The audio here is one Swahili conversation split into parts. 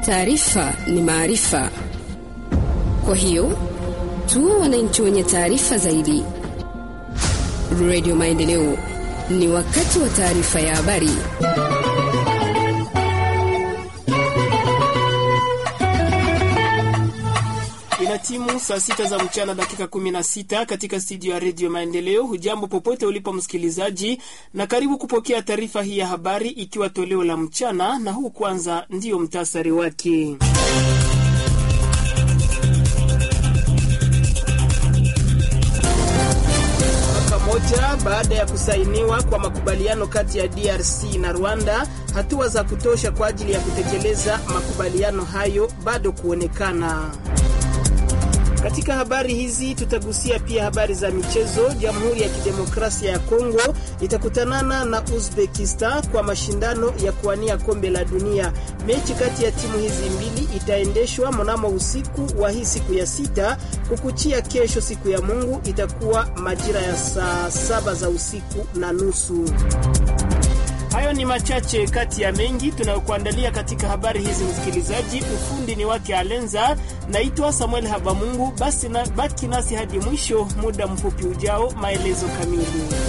Taarifa ni maarifa, kwa hiyo tuwe wananchi wenye taarifa zaidi. Radio Maendeleo, ni wakati wa taarifa ya habari. Ina timu saa sita za mchana dakika 16 katika studio ya redio Maendeleo. Hujambo popote ulipo msikilizaji, na karibu kupokea taarifa hii ya habari, ikiwa toleo la mchana, na huu kwanza ndiyo mtasari wake. Moja baada ya kusainiwa kwa makubaliano kati ya DRC na Rwanda, hatua za kutosha kwa ajili ya kutekeleza makubaliano hayo bado kuonekana. Katika habari hizi tutagusia pia habari za michezo. Jamhuri ya Kidemokrasia ya Kongo itakutanana na Uzbekistan kwa mashindano ya kuwania kombe la dunia. Mechi kati ya timu hizi mbili itaendeshwa mnamo usiku wa hii siku ya sita kukuchia kesho, siku ya Mungu, itakuwa majira ya saa saba za usiku na nusu. Hayo ni machache kati ya mengi tunayokuandalia katika habari hizi, msikilizaji. Ufundi ni wake Alenza. Naitwa Samuel Habamungu. Basi na baki nasi hadi mwisho, muda mfupi ujao, maelezo kamili.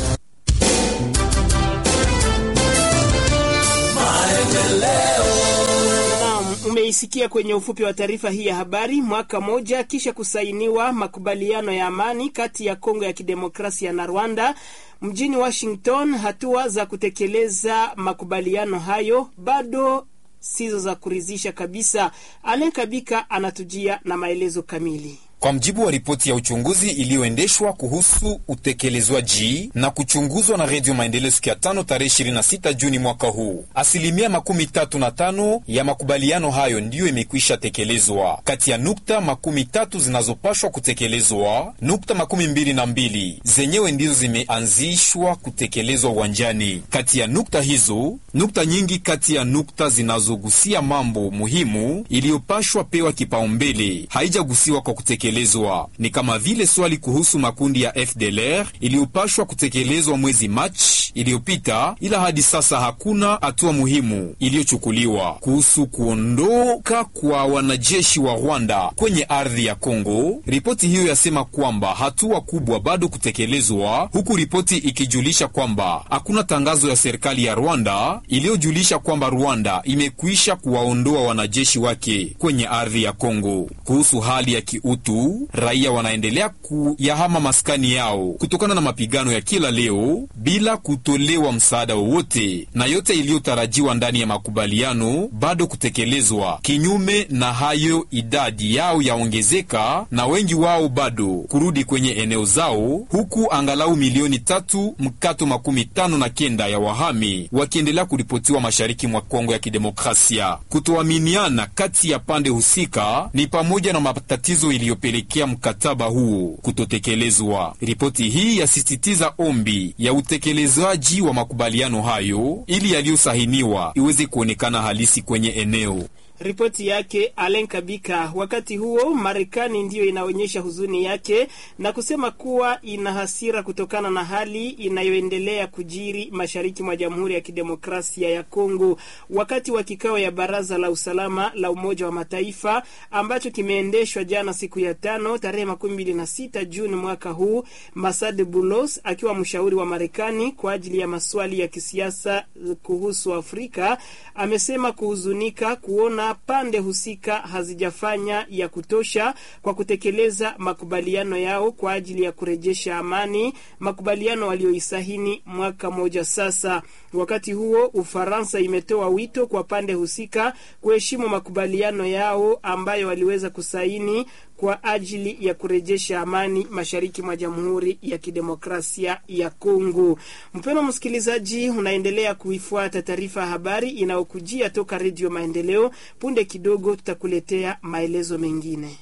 Naam, umeisikia kwenye ufupi wa taarifa hii ya habari. Mwaka moja kisha kusainiwa makubaliano ya amani kati ya Kongo ya Kidemokrasia na Rwanda mjini Washington, hatua za kutekeleza makubaliano hayo bado sizo za kuridhisha kabisa. Alen Kabika anatujia na maelezo kamili. Kwa mjibu wa ripoti ya uchunguzi iliyoendeshwa kuhusu utekelezwaji na kuchunguzwa na Redio Maendeleo siku ya tano tarehe 26 Juni mwaka huu, asilimia makumi tatu na tano ya makubaliano hayo ndiyo imekwisha tekelezwa. Kati ya nukta makumi tatu zinazopashwa kutekelezwa, nukta makumi mbili na mbili zenyewe ndizo zimeanzishwa kutekelezwa uwanjani. Kati ya nukta hizo, nukta nyingi kati ya nukta zinazogusia mambo muhimu iliyopashwa pewa kipaumbele haijagusiwa kwa kutekelezwa ni kama vile swali kuhusu makundi ya FDLR iliyopashwa kutekelezwa mwezi Machi iliyopita, ila hadi sasa hakuna hatua muhimu iliyochukuliwa kuhusu kuondoka kwa wanajeshi wa Rwanda kwenye ardhi ya Kongo. Ripoti hiyo yasema kwamba hatua kubwa bado kutekelezwa, huku ripoti ikijulisha kwamba hakuna tangazo ya serikali ya Rwanda iliyojulisha kwamba Rwanda imekwisha kuwaondoa wanajeshi wake kwenye ardhi ya Kongo. Kuhusu hali ya kiutu raia wanaendelea kuyahama maskani yao kutokana na mapigano ya kila leo bila kutolewa msaada wowote, na yote iliyotarajiwa ndani ya makubaliano bado kutekelezwa. Kinyume na hayo, idadi yao yaongezeka na wengi wao bado kurudi kwenye eneo zao, huku angalau milioni tatu mkato makumi tano na kenda ya wahami wakiendelea kuripotiwa mashariki mwa Kongo ya Kidemokrasia. Kutoaminiana kati ya pande husika ni pamoja na matatizo iliyopelekea mkataba huo kutotekelezwa. Ripoti hii yasisitiza ombi ya utekelezaji wa makubaliano hayo ili yaliyosahiniwa iweze kuonekana halisi kwenye eneo. Ripoti yake Alen Kabika. Wakati huo Marekani ndiyo inaonyesha huzuni yake na kusema kuwa ina hasira kutokana na hali inayoendelea kujiri mashariki mwa Jamhuri ya Kidemokrasia ya Kongo. Wakati wa kikao ya Baraza la Usalama la Umoja wa Mataifa ambacho kimeendeshwa jana siku ya tano tarehe makumi mbili na sita Juni mwaka huu, Masad Bulos akiwa mshauri wa Marekani kwa ajili ya maswali ya kisiasa kuhusu Afrika amesema kuhuzunika kuona pande husika hazijafanya ya kutosha kwa kutekeleza makubaliano yao kwa ajili ya kurejesha amani, makubaliano walioisahini mwaka moja sasa. Wakati huo, Ufaransa imetoa wito kwa pande husika kuheshimu makubaliano yao ambayo waliweza kusaini kwa ajili ya kurejesha amani mashariki mwa Jamhuri ya Kidemokrasia ya Kongo. Mpendwa msikilizaji, unaendelea kuifuata taarifa ya habari inayokujia toka Redio Maendeleo. Punde kidogo tutakuletea maelezo mengine.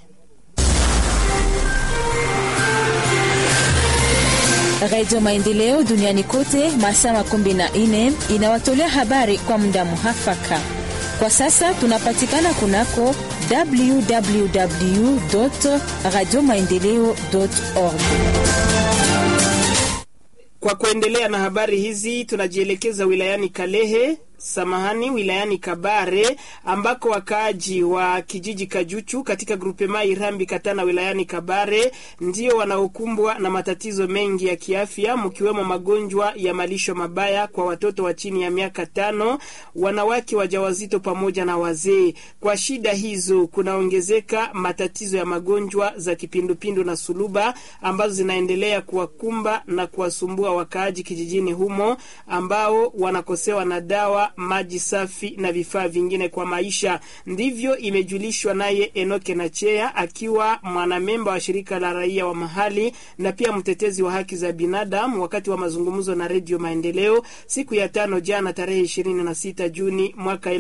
Redio Maendeleo duniani kote masaa makumi na nne inawatolea habari kwa muda muhafaka. Kwa sasa tunapatikana kunako www radio maendeleo org. Kwa kuendelea na habari hizi, tunajielekeza wilayani Kalehe. samahani wilayani Kabare ambako wakaaji wa kijiji Kajuchu katika grupema Irambi Katana wilayani Kabare ndio wanaokumbwa na matatizo mengi ya kiafya mkiwemo magonjwa ya malisho mabaya kwa watoto wa chini ya miaka tano, wanawake wajawazito pamoja na wazee. Kwa shida hizo kunaongezeka matatizo ya magonjwa za kipindupindu na suluba ambazo zinaendelea kuwakumba na kuwasumbua wakaaji kijijini humo ambao wanakosewa na dawa, maji safi na vifaa vingine kwa maisha. Ndivyo imejulishwa naye Enoke Nachea akiwa mwanamemba wa shirika la raia wa mahali na pia mtetezi wa haki za binadamu wakati wa mazungumzo na Redio Maendeleo siku ya tano jana tarehe 26 Juni mwaka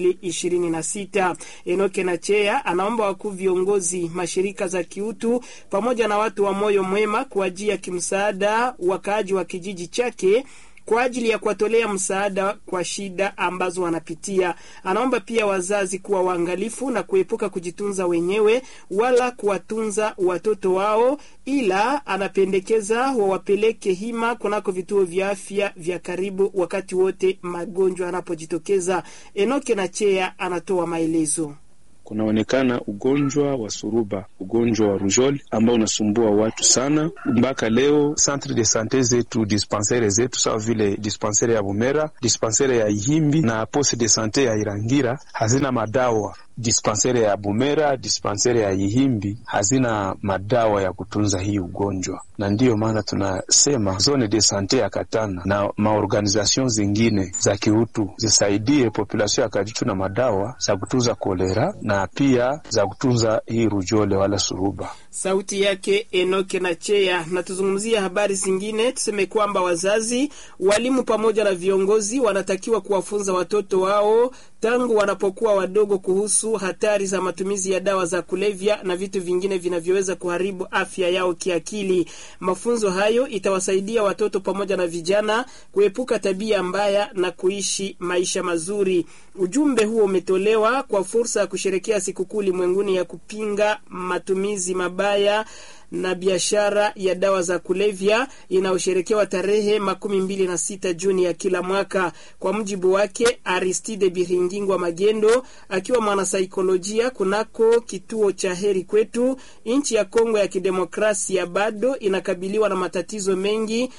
2026. Enoke Nachea anaomba wakuu viongozi, mashirika za kiutu pamoja na watu wa moyo mwema kuajia kimsaada wakaaji wa kijiji chake kwa ajili ya kuwatolea msaada kwa shida ambazo wanapitia. Anaomba pia wazazi kuwa waangalifu na kuepuka kujitunza wenyewe wala kuwatunza watoto wao, ila anapendekeza wawapeleke hima kunako vituo vya afya vya karibu wakati wote magonjwa yanapojitokeza. Enoke na Chea anatoa maelezo. Kunaonekana ugonjwa wa suruba, ugonjwa wa rujol ambao unasumbua watu sana. Mpaka leo centre de sante zetu, dispensaire zetu sawa vile dispensaire ya Bumera, dispensaire ya Ihimbi na poste de sante ya Irangira hazina madawa. Dispensaire ya Bumera, dispensaire ya Ihimbi hazina madawa ya kutunza hii ugonjwa, na ndiyo maana tunasema zone de sante ya Katana na maorganization zingine za kiutu zisaidie population ya Kajitu na madawa za kutunza kolera na pia za kutunza hii rujole wala suruba. Sauti yake Enoke na Chea. Na tuzungumzia habari zingine, tuseme kwamba wazazi, walimu pamoja na viongozi wanatakiwa kuwafunza watoto wao tangu wanapokuwa wadogo kuhusu hatari za matumizi ya dawa za kulevya na vitu vingine vinavyoweza kuharibu afya yao kiakili. Mafunzo hayo itawasaidia watoto pamoja na vijana kuepuka tabia mbaya na kuishi maisha mazuri. Ujumbe huo umetolewa kwa fursa ya kusherekea sikukuu ulimwenguni ya kupinga matumizi mabaya na biashara ya dawa za kulevya inayosherekewa tarehe makumi mbili na sita Juni ya kila mwaka. Kwa mujibu wake Aristide Biringingwa Magendo, akiwa mwanasaikolojia kunako kituo cha Heri Kwetu, nchi ya Kongo ya Kidemokrasia bado inakabiliwa na matatizo mengi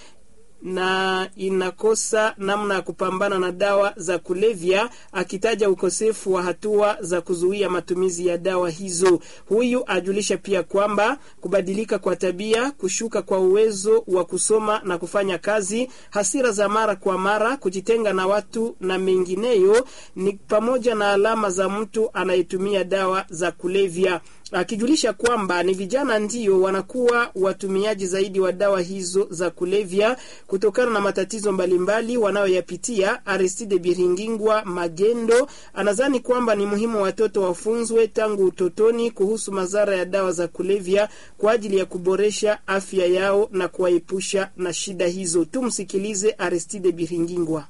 na inakosa namna ya kupambana na dawa za kulevya, akitaja ukosefu wa hatua za kuzuia matumizi ya dawa hizo. Huyu ajulisha pia kwamba kubadilika kwa tabia, kushuka kwa uwezo wa kusoma na kufanya kazi, hasira za mara kwa mara, kujitenga na watu na mengineyo ni pamoja na alama za mtu anayetumia dawa za kulevya akijulisha kwamba ni vijana ndio wanakuwa watumiaji zaidi wa dawa hizo za kulevya kutokana na matatizo mbalimbali wanayoyapitia. Aristide Biringingwa Magendo anadhani kwamba ni muhimu watoto wafunzwe tangu utotoni kuhusu madhara ya dawa za kulevya kwa ajili ya kuboresha afya yao na kuwaepusha na shida hizo. Tumsikilize Aristide Biringingwa.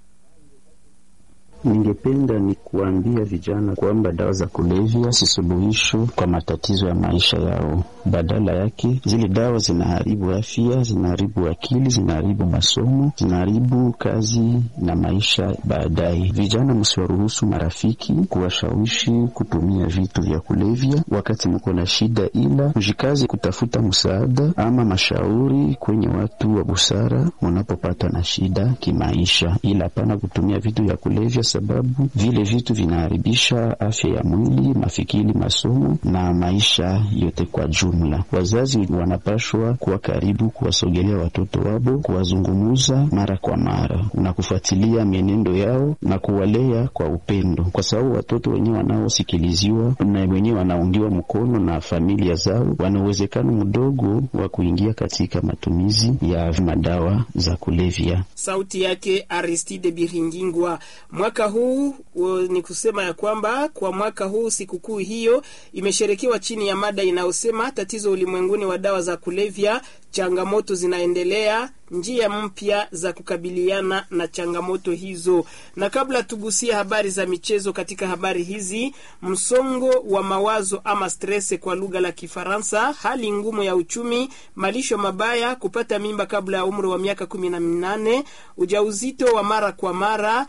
Ningependa ni kuambia vijana kwamba dawa za kulevya si suluhisho kwa matatizo ya maisha yao. Badala yake, zile dawa zinaharibu afya, zinaharibu akili, zinaharibu masomo, zinaharibu kazi na maisha baadaye. Vijana, msiwaruhusu marafiki kuwashawishi kutumia vitu vya kulevya wakati mko na shida, ila mjikaze kutafuta msaada ama mashauri kwenye watu wa busara munapopatwa na shida kimaisha, ila hapana kutumia vitu vya kulevya sababu vile vitu vinaharibisha afya ya mwili, mafikiri, masomo na maisha yote kwa jumla. Wazazi wanapashwa kuwa karibu, kuwasogelea watoto wabo, kuwazungumuza mara kwa mara na kufuatilia mienendo yao na kuwalea kwa upendo, kwa sababu watoto wenyewe wanaosikiliziwa na wenyewe wanaungiwa mkono na familia zao, wana uwezekano mdogo wa kuingia katika matumizi ya madawa za kulevya. Sauti yake Aristide Biringingwa. Mwaka huu ni kusema ya kwamba kwa mwaka huu sikukuu hiyo imesherekewa chini ya mada inayosema tatizo ulimwenguni wa dawa za kulevya, changamoto zinaendelea, njia mpya za kukabiliana na changamoto hizo. Na kabla tugusia habari za michezo, katika habari hizi, msongo wa mawazo ama stress kwa lugha la Kifaransa, hali ngumu ya uchumi, malisho mabaya, kupata mimba kabla ya umri wa miaka kumi na minane, ujauzito wa mara kwa mara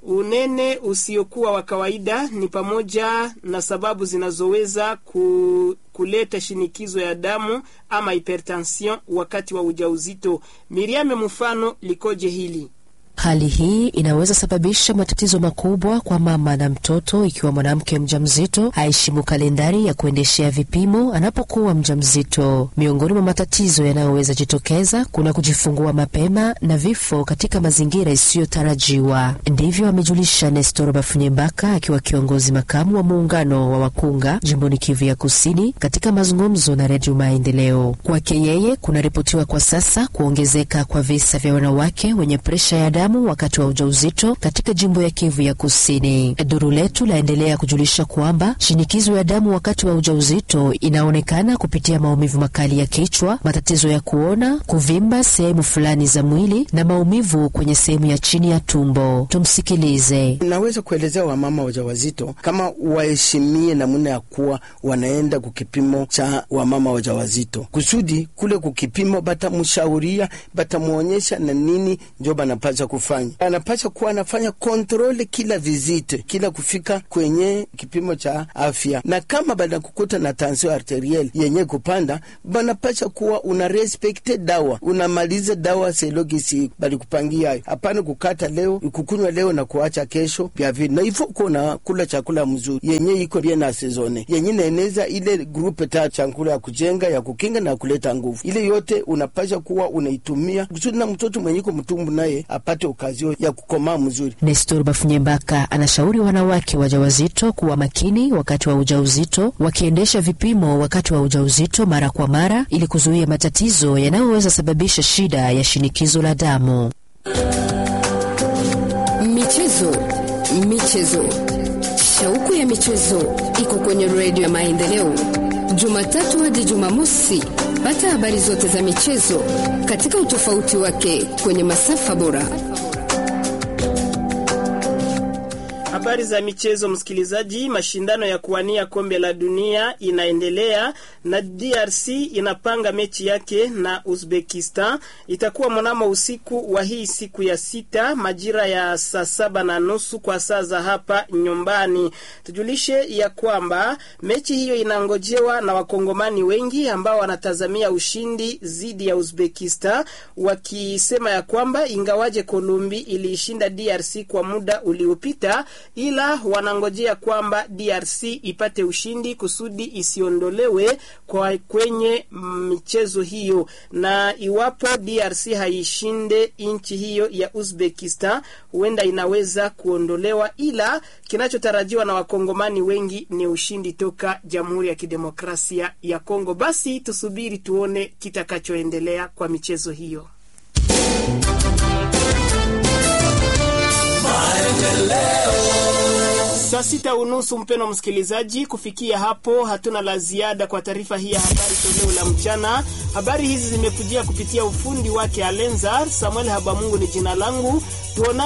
Unene usiokuwa wa kawaida ni pamoja na sababu zinazoweza ku, kuleta shinikizo ya damu ama hypertension wakati wa ujauzito. Miriame, mfano likoje hili? Hali hii inaweza sababisha matatizo makubwa kwa mama na mtoto ikiwa mwanamke mjamzito haheshimu kalendari ya kuendeshea vipimo anapokuwa mjamzito. Miongoni mwa matatizo yanayoweza jitokeza kuna kujifungua mapema na vifo katika mazingira isiyotarajiwa. Ndivyo amejulisha Nestor Bafunyembaka akiwa kiongozi makamu wa muungano wa wakunga jimboni Kivu ya Kusini katika mazungumzo na Redio Maendeleo. Kwake yeye, kunaripotiwa kwa sasa kuongezeka kwa visa vya wanawake wenye presha ya damu wakati wa ujauzito katika jimbo ya Kivu ya Kusini. Duru letu laendelea kujulisha kwamba shinikizo ya damu wakati wa ujauzito inaonekana kupitia maumivu makali ya kichwa, matatizo ya kuona, kuvimba sehemu fulani za mwili na maumivu kwenye sehemu ya chini ya tumbo. Tumsikilize. Naweza kuelezea wamama wajawazito kama waheshimie namna ya kuwa wanaenda kukipimo cha wamama wajawazito, kusudi kule kukipimo batamshauria, batamwonyesha na nini njo banapasha kufanya. Anapasha kuwa anafanya kontrole kila vizite, kila kufika kwenye kipimo cha afya, na kama banakukuta na tansio arteriel yenye kupanda, banapasha kuwa una respekte dawa, unamaliza dawa selogisi balikupangia hayo. Hapana kukata leo kukunywa leo na kuacha kesho vya vile, na ifo kuna kula chakula mzuri yenye iko bien na sezone yenye naeneza ile grupe ta chakula ya kujenga ya kukinga na kuleta nguvu. Ile yote unapasha kuwa unaitumia kusudi na mtoto mwenye iko mtumbu naye apate okazio ya kukomaa mzuri. Nestor Bafunyembaka anashauri wanawake wajawazito kuwa makini wakati wa ujauzito, wakiendesha vipimo wakati wa ujauzito mara kwa mara ili kuzuia matatizo yanayoweza sababisha shida ya shinikizo la damu. Michezo, michezo, shauku ya michezo iko kwenye redio ya Maendeleo, Jumatatu hadi Jumamosi. Pata habari zote za michezo katika utofauti wake kwenye masafa bora. Habari za michezo, msikilizaji. Mashindano ya kuwania kombe la dunia inaendelea na DRC inapanga mechi yake na Uzbekistan. Itakuwa mnamo usiku wa hii siku ya sita majira ya saa saba na nusu kwa saa za hapa nyumbani. Tujulishe ya kwamba mechi hiyo inangojewa na wakongomani wengi ambao wanatazamia ushindi dhidi ya Uzbekistan, wakisema ya kwamba ingawaje Kolumbi iliishinda DRC kwa muda uliopita ila wanangojea kwamba DRC ipate ushindi kusudi isiondolewe kwa kwenye michezo hiyo, na iwapo DRC haishinde nchi hiyo ya Uzbekistan, huenda inaweza kuondolewa, ila kinachotarajiwa na wakongomani wengi ni ushindi toka Jamhuri ya Kidemokrasia ya Kongo. Basi tusubiri tuone kitakachoendelea kwa michezo hiyo. Saa sita unusu, mpeno msikilizaji, kufikia hapo hatuna la ziada kwa taarifa hii ya habari toleo la mchana. Habari hizi zimekujia kupitia ufundi wake Alenzar Samuel Habamungu ni jina langu tuona